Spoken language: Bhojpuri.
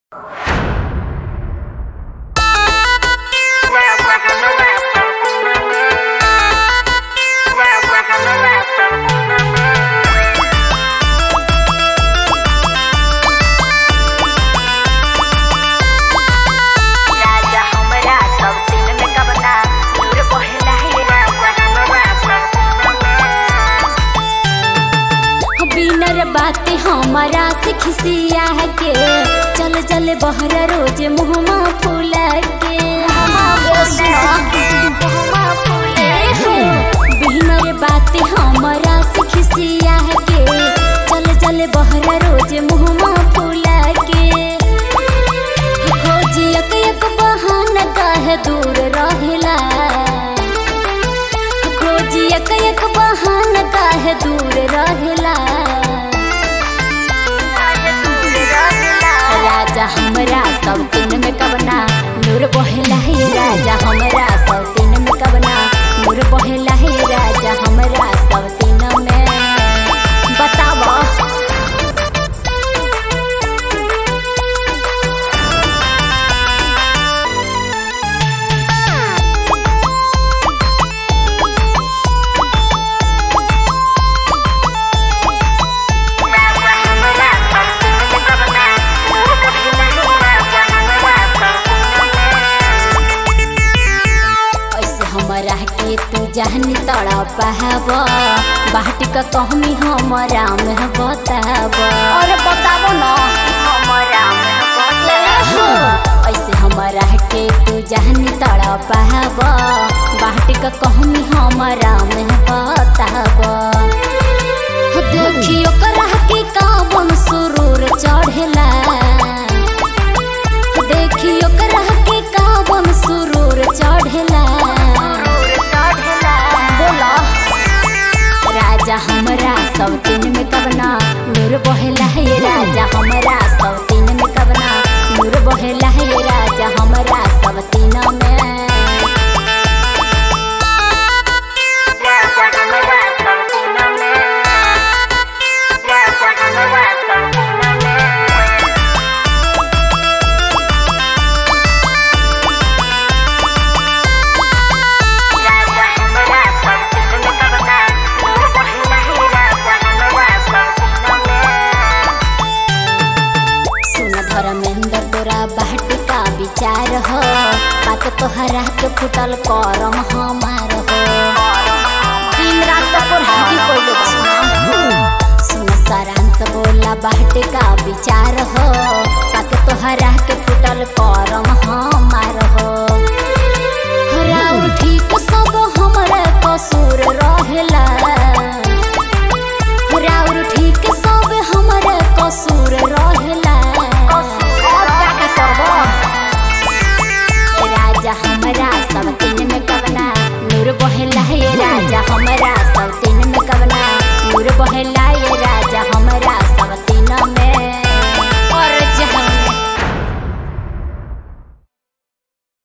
हमरा से खिसिया के चल चल बहरा रोज मुहमा फूला के बिहनर बात हमरा से खिसिया के चल चल बहरा रोज मुहमा फूला के खोज एक एक बहाना काहे दूर रहेला खोज एक एक बहाना काहे दूर रहेला राजा हमरा सब दिन में कबना नूर बहेला है राजा हमरा सब दिन में कबना नूर बहेला है राजा हमरा सब दिन में बतावा ऐसे हमरा के तू जहनी तड़ा पहाब बाट का कहमी हमरा में बताब और बताबो ना हमरा ऐसे हमरा के तू जहनी तड़ा पहाब बाट का कहमी हमरा में बताब देखियो करा के कावन सुरूर चढ़ेला देखियो करा के कावन सुरूर चढ़ेला बोला राजा हमरा सब दिन में कबना नूर बहेला है राजा हमरा सब दिन में कबना नूर बहेला है राजा हमरा सब दिन में सुन धर्मेंद्र तोरा बाट का विचार हो बात तोहरा के फुटल करम हमार हो दिन रात तोर हाथी कोइले बा सुन सारांश बोला बाट का विचार हो बात तोहरा के फुटल कर